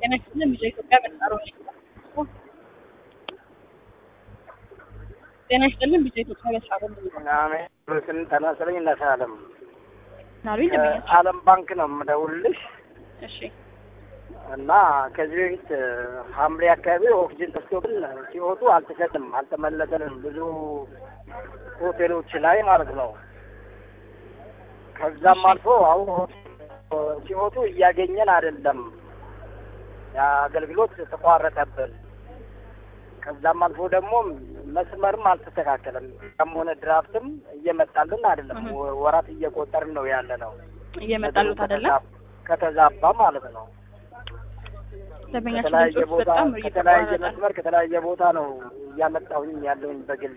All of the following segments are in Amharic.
ጤና ይስጥልን ቪኦኤ ኢትዮጵያ በተጣሩ ጤና ይስጥልን ቪኦኤ ኢትዮጵያ በተጣሩ አሜን ስን ተናስለኝ እናሳለም ናሉኝ ደንበኛ አለም ባንክ ነው የምደውልልሽ እሺ እና ከዚህ በፊት ሐምሌ አካባቢ ኦክሲጅን ተስቶብን ሲወጡ አልተሰጥም አልተመለሰንም ብዙ ሆቴሎች ላይ ማለት ነው። ከዛም አልፎ አሁን ሲወጡ እያገኘን አይደለም፣ የአገልግሎት ተቋረጠብን። ከዛም አልፎ ደግሞ መስመርም አልተስተካከለም። ያም ሆነ ድራፍትም እየመጣልን አይደለም። ወ- ወራት እየቆጠርን ነው ያለ ነው። እየመጣሉት አይደለም ከተዛባ ማለት ነው። ደንበኛችን ከተለያየ ድምጾች ቦታ በጣም ከተለያየ እየተቋረጠ መስመር ከተለያየ ቦታ ነው እያመጣሁኝ ያለሁኝ በግሌ።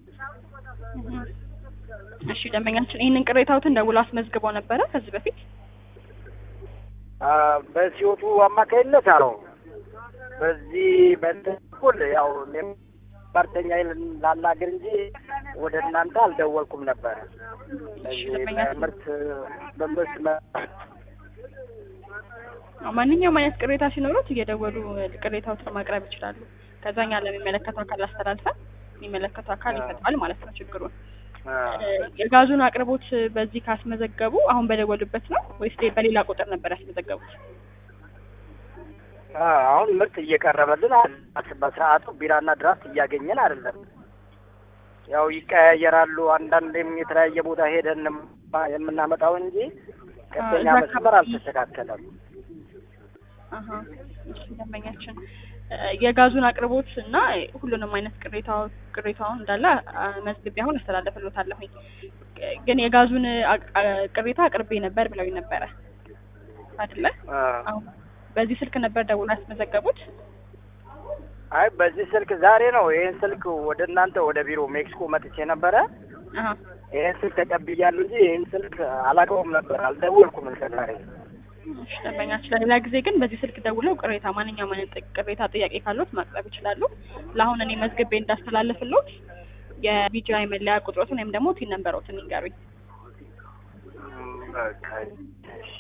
እሺ ደንበኛችን ይህንን ቅሬታዎትን ደውሎ አስመዝግበው ነበረ ከዚህ በፊት አ፣ በሲወቱ አማካይነት አለው በዚህ በእንትን በኩል ያው እኔም ባርተኛ ላናገር እንጂ ወደ እናንተ አልደወልኩም ነበር። እሺ በዚህ ደንበኛችን በምርት በመስመር ማንኛውም አይነት ቅሬታ ሲኖሩት እየደወሉ ቅሬታዎትን ማቅረብ ይችላሉ። ከዛኛ ለሚመለከተው አካል አስተላልፈን የሚመለከተው አካል ይፈታል ማለት ነው ችግሩን። አ፣ የጋዙን አቅርቦት በዚህ ካስመዘገቡ አሁን በደወሉበት ነው ወይስ በሌላ ቁጥር ነበር ያስመዘገቡት? አ፣ አሁን ምርት እየቀረበልን አይደለም። በሰዓቱ ቢራና ድራፍት እያገኘን አይደለም። ያው ይቀያየራሉ። አንዳንዴም የተለያየ ቦታ ሄደን የምናመጣው እንጂ ቀጥተኛ እዛ መስመር አካባቢ- አልተስተካከለም። አሀ እሺ ደንበኛችን እ፣ የጋዙን አቅርቦት እና ሁሉንም አይነት ቅሬታው ቅሬታውን እንዳለ አ፣ መዝግቤ አሁን አስተላለፍልዎታለሁኝ። ግን የጋዙን አ- አ- ቅሬታ አቅርቤ ነበር ብለውኝ ነበረ አይደለ? አ፣ አሁን በዚህ ስልክ ነበር ደውሎ ያስመዘገቡት? አይ በዚህ ስልክ ዛሬ ነው ይሄን ስልክ ወደ እናንተ ወደ ቢሮ ሜክሲኮ መጥቼ ነበረ። አሀ ይሄን ስልክ ተቀብያለሁ እንጂ ይሄን ስልክ አላውቀውም ነበር፣ አልደወልኩም እስከ ዛሬ። እሺ ደንበኛችን ለሌላ ጊዜ ግን በዚህ ስልክ ደውለው ቅሬታ ማንኛውም አይነት ጥ- ቅሬታ ጥያቄ ካሉት ማቅረብ ይችላሉ። ለአሁን እኔ መዝግቤ እንዳስተላለፍልዎት የቢጂአይ መለያ ቁጥሮትን ወይም ደግሞ ቲን ነንበሮትን ይንገሩኝ። ም፣ በቃ እሺ።